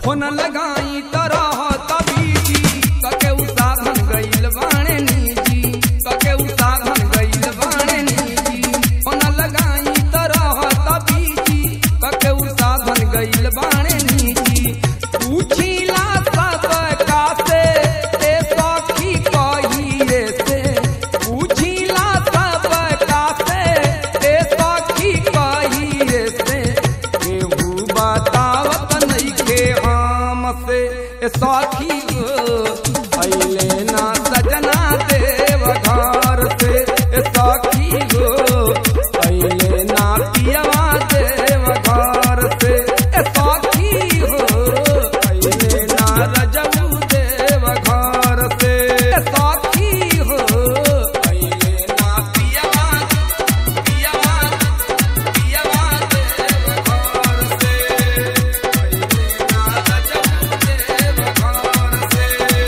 होन लगाई तरह तबीजी कके उसाधन गइल बाणे नीजी कके उसाधन गइल बाणे नीजी होन लगाई तरह तबीजी कके उसाधन गइल बाणे नीजी पूछीला सब कासे ए सखी कही रे से पूछीला सब कासे ए सखी कही रे से केहू बतावत नइखे हमसे ए सखी गो अइले ना सजना देव घर से ए सखी गो अइले ना पियवा देव घर से ए सखी हो अइले ना रजऊ देव घर से ए सखी हो अइले ना पियवा पियवा पियवा देव घर से अइले ना रजऊ देव घर से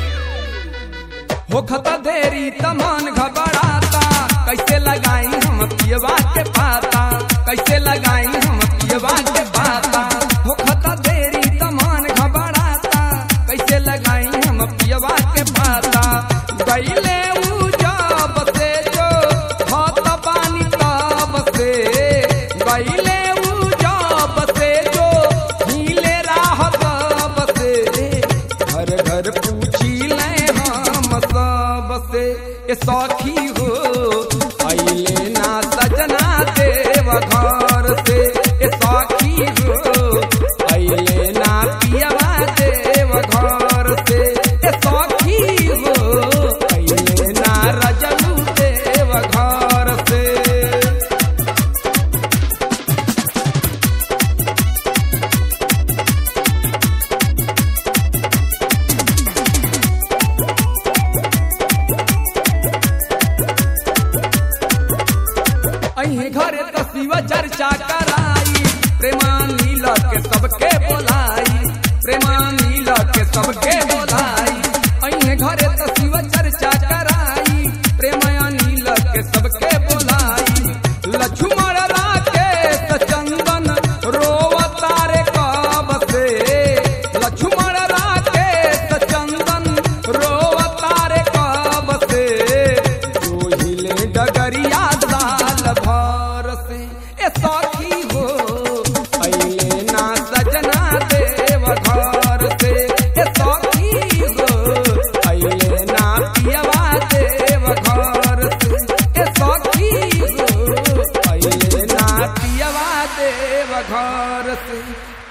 होखता देरी तमान घबराता कैसे लगाई हम पियवा के पाता कैसे लगाई हम पियवा के पाता होखता देरी तमान घबराता कैसे लगाई हम पियवा के पाता गईले ऊ जब से जो हाथ पानी तब से गईले ऊ जब से जो हिले राह तब से घर घर पूछी ले हम सब से ए सखी हो अइले ना सजना देव घर से ए सखी हो अइले ना पियवा देव घर से ए सखी हो अइले ना रजऊ देव घर से अही घरे तो शिव चर्चा कराई प्रेमानी के सबके बोलाई प्रेमानी के सबके बोलाई अही घरे तो शिव चर्चा कराई प्रेमानी के सबके बोलाई लक्ष्मण राकेश चंदन रोवतारे कब से लक्ष्मण राकेश चंदन रोवतारे कब से जो हिले डगरिया साल भर से ए सखी हो अइले ना सजना देव घर से ए सखी हो अइले ना पियवा देव घर से ए सखी हो अइले ना पियवा देव घर से